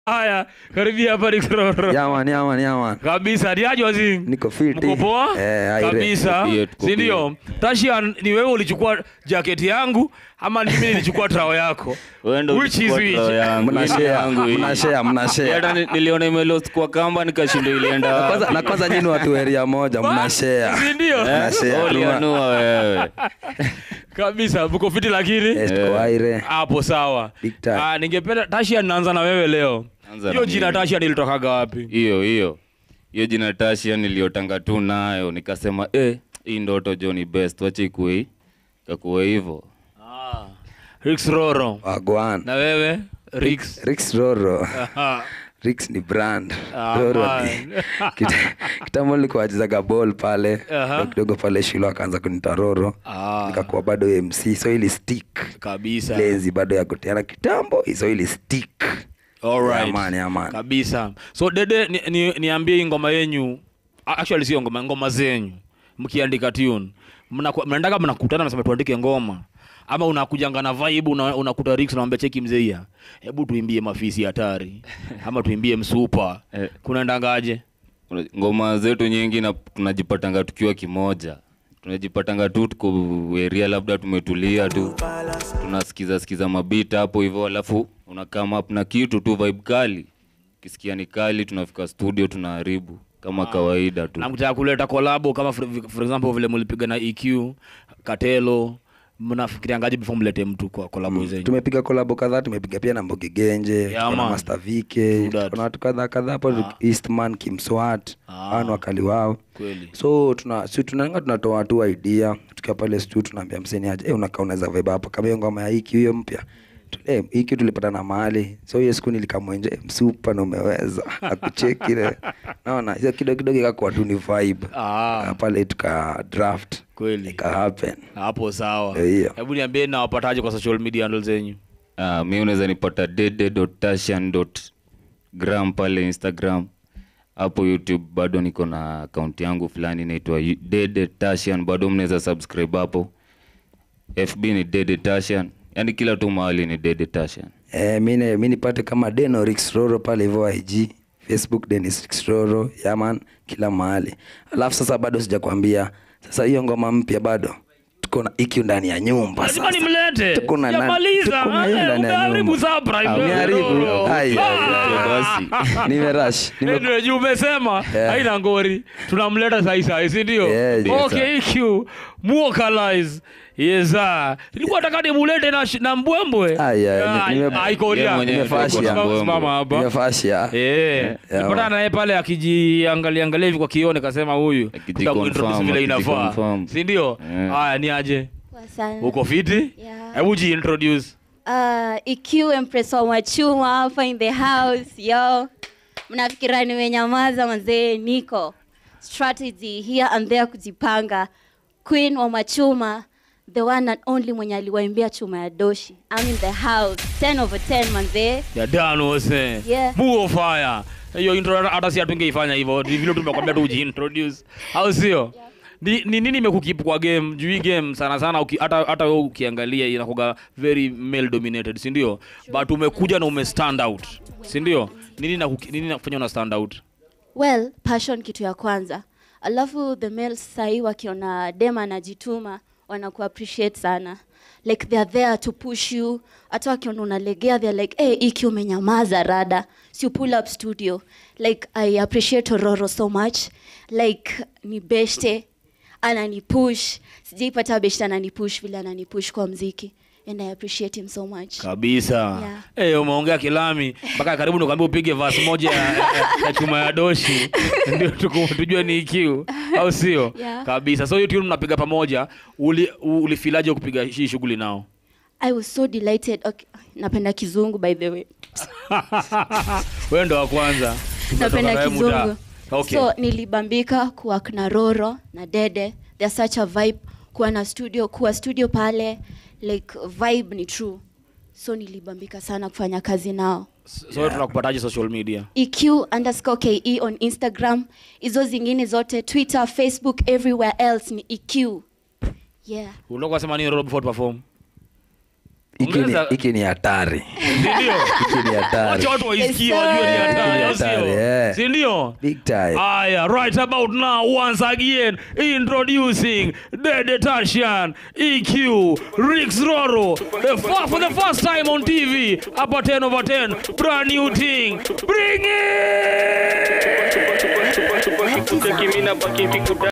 haya karibia hapa Rikroro. yaman yaman yaman kabisa niaje wazii niko fiti Mko poa Eh, aire. kabisa Tuko bie, tuko si ndio tasha ni wewe ulichukua jaketi yangu ama ni mimi nilichukua trao yako Wewe ndo Which is ulichukua which? trao yangu, hii ni mnashare yangu hii. mnashare mnashare Hata ni- niliona imelost kwa kamba nikashindwa ilienda Na wapi. kwanza na kwanza nyinyi watu area moja mnashare si ndio Eh, Mnashare, ulianua wewe kabisa mko fiti lakini Yes, tuko aire hapo sawa Big time. Ah, ningependa tashia naanza na wewe leo Anza hiyo na jina mimi. tashia nilitokaga wapi hiyo hiyo hiyo jina tashia niliyotanga tu nayo nikasema eh, hii ndoto jo ni best wache ikuwe kakuwe hivyo ah. Rix Roro wagwan na wewe Rix Rix Roro Aha. Rix ni brand Ah, Roro man. ni Kita- kitambo nilikuwa wachezaga ball pale Aha. Kidogo kidogo pale shule akaanza kunita Roro Ah, nikakuwa bado MC so ili stick kabisa lenzi bado ya kutiana kitambo so ili stick Alright. Yeah, man, yeah, man. kabisa so dede ni, ni, niambie hii ngoma yenyu a- actually sio ngoma ngoma zenyu mkiandika tune Mnaku- mnaendaga mnakutana mnasema tuandike ngoma ama unakujanga na vibe una, unakuta Rix unamwambia cheki mzeia hebu tuimbie mafisi hatari ama tuimbie msupa Eh. kunaendangaje Una- ngoma zetu nyingi na tunajipatanga tukiwa kimoja tunajipatanga tu tuko area labda tumetulia tu tunasikiza sikiza mabita hapo hivyo alafu unakama up na kitu tu vibe kali kisikia ni kali tunafika studio tunaharibu kama kawaida tu na mkitaka kuleta kolabo kama for, for example vile mlipiga na EQ Katelo mnafikiriangaje before mlete mtu kwa kolabo zenyu tumepiga kolabo kadhaa tumepiga pia na mboge genje Yeah, tuko na man. master vike True that. tuko na watu kadhaa kadhaa hapo eastman kimswat Ah. hao ni wakali wao kweli so tuna si tunanga tunatoa tu idea tukiwa pale stu tunaambia mseni aje eh unakaa unaweza vibe hapa kama hiyo ngoma ya hiki hiyo mpya Tu- eh hiki tulipata na mahali so hiyo siku nilikamwenje eh, msupa na umeweza akucheki ile naona hiyo kidogo kidogo ikakuwa tu ni vibe ah, Ah, pale tuka draft kweli ika happen hapo sawa Ndio hiyo. hebu niambie nawapataje kwa social media handle zenyu Ah, mi unaweza nipata dede.tashan.gram pale instagram hapo youtube bado niko na akaunti yangu fulani inaitwa yu- dede tashan bado mnaweza subscribe hapo fb ni dede tashan yaani kila tu mahali ni dede tashan Eh, mi ne- mi nipate kama Deno Rix Roro pale hivyo IG, Facebook Dennis Rix Roro, yaman kila mahali. Alafu sasa bado sijakwambia. Sasa hiyo ngoma mpya bado tuko na IQ ndani ya nyumba lazima sasa. nimlete Tuko na nani- Sijamaliza. tuko na hiyo Eh, ndani ya umeharibu nyumba. surprise, Ah, wewe, umeharibu. Roro. Ai, ai, ai. Basi. Nimerush. Nime Ndio, juu umesema Yeah. haina ngori tunamleta saisai sindio Yeah, yes, okay EQ muokalize yesa nilikuwa nataka nimulete na, shi- na mbwembwe Ai, ai, Ah, ni- nime- ai, Korea. Yeye mwenyewe Nimefashia. ndio kwa Simama mbwembwe. hapa nimefashia. Eh, Yeah, nilipatana man. naye pale akijiangalia angalia hivi kwa kione kasema huyu Akijiconfirm, tutakuintroduce vile inafaa akijiconfirm. si ndio Yeah. haya ni aje Poa sana. uko fiti Yeah. hebu jiintroduce Uh, EQ Empress wa Machuma hapa in the house yo. Mnafikira nimenyamaza mazee, niko strategy here and there kujipanga. Queen wa Machuma, the one and only mwenye aliwaimbia chuma ya doshi. I'm in the house 10 over 10 manzee. ya dano ose Yeah. muo fire hiyo intro hata- hata si hatungeifanya hivyo ni vile tumekwambia tu ujiintroduce au sio ni ni nini imekukeep kwa game juu hii game sana sana uki, hata hata wewe ukiangalia inakuga very male dominated si ndio but umekuja na ume stand out si ndio nini na nini nakufanya una stand out Well, passion kitu ya kwanza. Alafu the males sahi wakiona dem anajituma wanaku appreciate sana. Like they are there to push you. Hata wakiona unalegea they are like, "Hey, iki umenyamaza rada." So you pull up studio. Like I appreciate Ororo so much. Like ni beshte anani push. Sijaipata beshte anani push vile anani push kwa mziki. And I appreciate him so much. kabisa Yeah. Eh, umeongea kilami mpaka karibu nikwambia upige verse moja ya, ya, ya chuma ya doshi ndio tuku- tujue ni EQ au sio Yeah. kabisa so hiyo tune mnapiga pamoja uli, ulifilaje kupiga hii shughuli nao I was so delighted. Okay. Napenda kizungu by the way. wewe ndo wa kwanza Tumetoka napenda naye muda. kizungu okay. so nilibambika kuwa na roro na dede they're such a vibe kuwa na studio kuwa studio pale like vibe ni true so nilibambika sana kufanya kazi nao so tunakupataje social media eq underscore ke on instagram hizo zingine zote twitter facebook everywhere else ni eq yeah unakuwa sema nini Rob before to perform Hiki ni- Ongeza- hiki ni hatari sindio hiki ni hatari wacha watu waisikie Yes, wajue ni sir. hatari au Hatari, sio yeah. sindio big time Aya, right about now, once again, introducing the Detashian EQ Rix Roro, the fir- for the first time on TV, upper 10 over 10, brand new thing. Bring it!